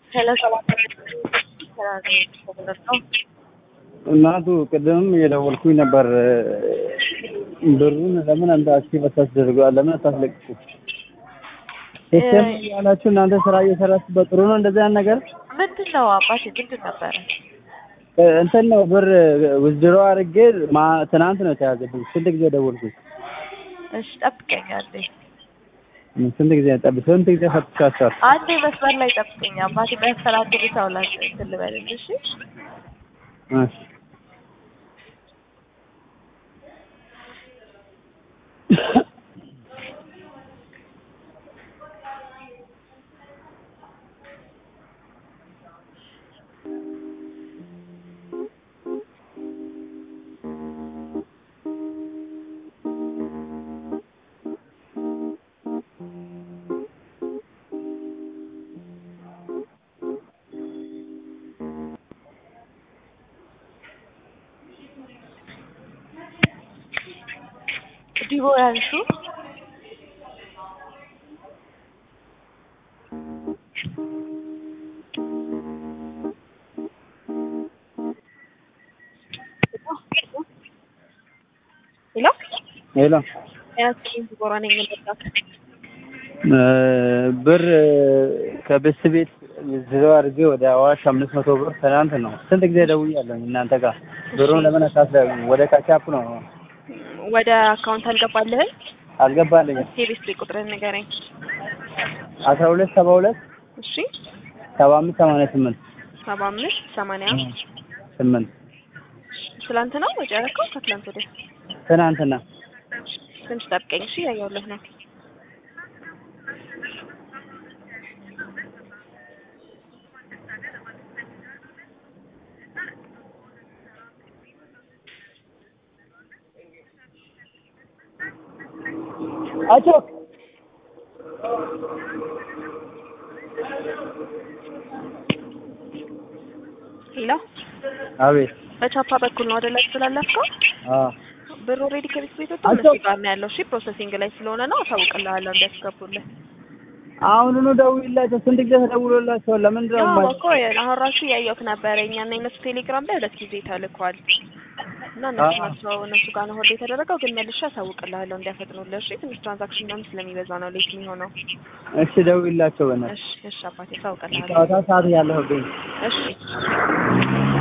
ሄሎ ሰባት ነው እናቱ ቅድምም እየደወልኩኝ ነበር። ብሩን ለምን አንተ አክቲቭ አታስደርገዋል? ለምን አታስለቅቁ? ሲስተም ያላችሁ እናንተ ስራ እየሰራችሁበት ጥሩ ነው። እንደዚህ አይነት ነገር ምንድን ነው አባቴ? ምንድን ነበረ? እንትን ነው ብር ውዝድሮ አድርጌ ማ- ትናንት ነው የተያዘብኝ። ስንት ጊዜ ደወልኩኝ? እሺ ጠብቀኝ አንዴ፣ ስንት ጊዜ ጠብ ስንት ጊዜ ፈትሻችኋል? አንዴ መስመር ላይ ጠብቀኝ አባቴ። በያስተላልፍ ሰው ላይ እንትን ልበልልህ እሺ። እሺ ዲቦ ያንሱ ሄሎ ሄሎ ያንሱ ዲቦራ ነኝ የምንጠጣት ብር ከብስ ቤት ውዝድሮ አድርጌ ወደ አዋሽ አምስት መቶ ብር ትናንት ነው። ስንት ጊዜ ደውያለሁ እናንተ ጋር ብሩን ለምን አታስደርጉም? ወደ ካቻፕ ነው ወደ አካውንት አልገባልህም? አልገባልኝም። ሴሪስ ላይ ቁጥርህን ንገረኝ። አስራ ሁለት ሰባ ሁለት እሺ ሰባ አምስት ሰማንያ ስምንት ሰባ አምስት ሰማንያ ስምንት ትላንት ነው ወጪ ያደረከው? ከትላንት ወዲያ ትናንትና ትንሽ ጠብቀኝ እሺ። ያየሁልህ ነው። አቾክ ሄሎ አቤት በቻፓ በኩል ነው አይደለ ስላለፍከው? አ ብር ኦልሬዲ ከቤት ቤት ወጥቶ አቶ- እነሱ ጋር ነው ያለው። እሺ ፕሮሰሲንግ ላይ ስለሆነ ነው አሳውቅልሃለሁ እንዲያስገቡልህ። አሁኑኑ ደውይላቸው። ስንት ጊዜ ተደውሎላቸዋል? ለምንድን ነው ያው የማይ- እኮ አሁን ራሱ ያየሁት ነበረ እኛና የነሱ ቴሌግራም ላይ ሁለት ጊዜ ተልኳል እና እነሱ አዎ። ናቸው እነሱ ጋር ነው ሆልድ የተደረገው። ግን መልሼ አሳውቅልሃለሁ እንዲያፈጥኑልህ። እሺ ትንሽ ትራንዛክሽን ምናምን ስለሚበዛ ነው ሌት የሚሆነው። እሺ ደውይላቸው በእናትህ እሺ እሺ አባቴ አሳውቅልሃለሁ። ጨዋታ ሰዓት ያለሁብኝ እሺ